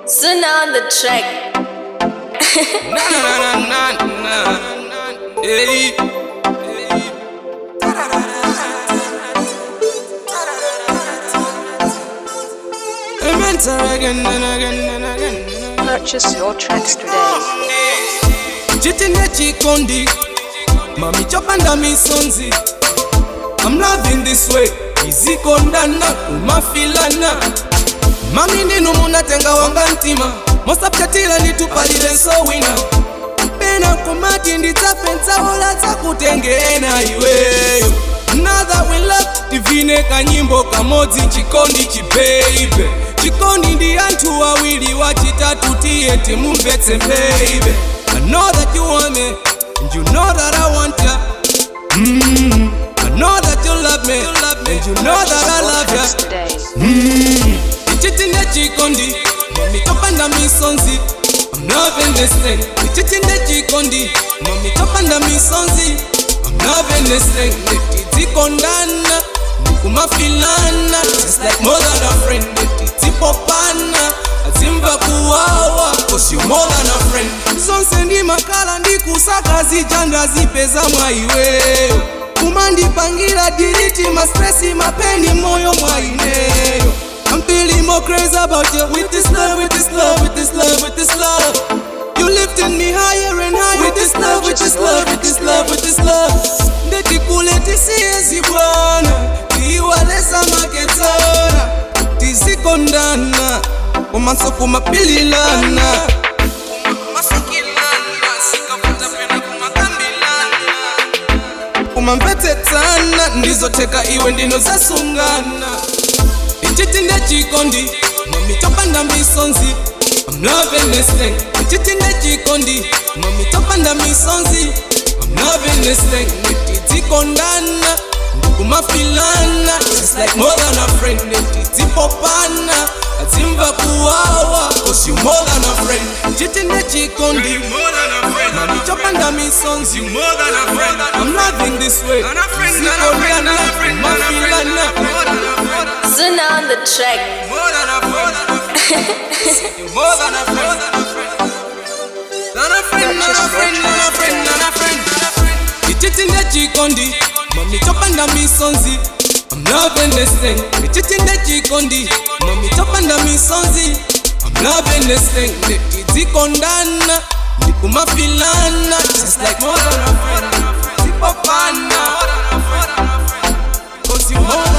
Soon on the track. Na na na na na. Hey. Enter again and again and again. Purchase your tracks today. chitine chikondi mami chopanda misonzi I'm loving this way izikondana kumafilana mami ndinu munatenga wanga mtima mosapchatira nditupalire nsowina pena kumati ndidzapenzawola dzakutengena iweyo Another we love divine kanyimbo kamodzi chikondi chibeibe chikondi ndi anthu awiri wachitatu tiye timumvetse baby I know that you want me and you know that I want ya mm. I know that you love me and you know that I love ya Tracks today. ichitinde chikondi mami topanda misonzi I'm loving this thing ichitinde chikondi mami topanda misonzi I'm loving this thing nditizikondana ndikumafilana Just like more than a friend nditizipopana azimva kuwawa cause you more than a friend zonse ndimakhala ndikusaka zija ndazipeza mwaiweyo kumandipangira diriti mastresi mapeni moyo mwaineyo I'm feeling more crazy about you with this love, with this love, with this love, with this love. You lifting me higher and higher with this love, with this love, with this love, with this love. Ndekikule tisiezi bwana, tiwaleza maketsora, tizikondana, umanso kumapililana. kumamvetsetsana ndizoteka iwe ndino zasungana ichitinde chikondi mami topanda misonzi I'm loving this thing ichitinde chikondi mami topanda misonzi I'm loving this thing nditizikondana ndikumafilana just like more than a friend nditizipopana azimva kuwawa cause you more than a friend ichitinde chikondi mami topanda misonzi I'm loving this way Zikondana, kumafilana Soon on the track. More than a friend. You're more than a friend. Than a friend, than a friend, than a friend, than a friend. Ichitinde chikondi, mami chopanda misonzi. I'm loving this thing. Ichitinde chikondi, mami chopanda misonzi. I'm loving this thing. Nditizikondana, ndikumafilana, just like more than a friend. Zipopana, cause you more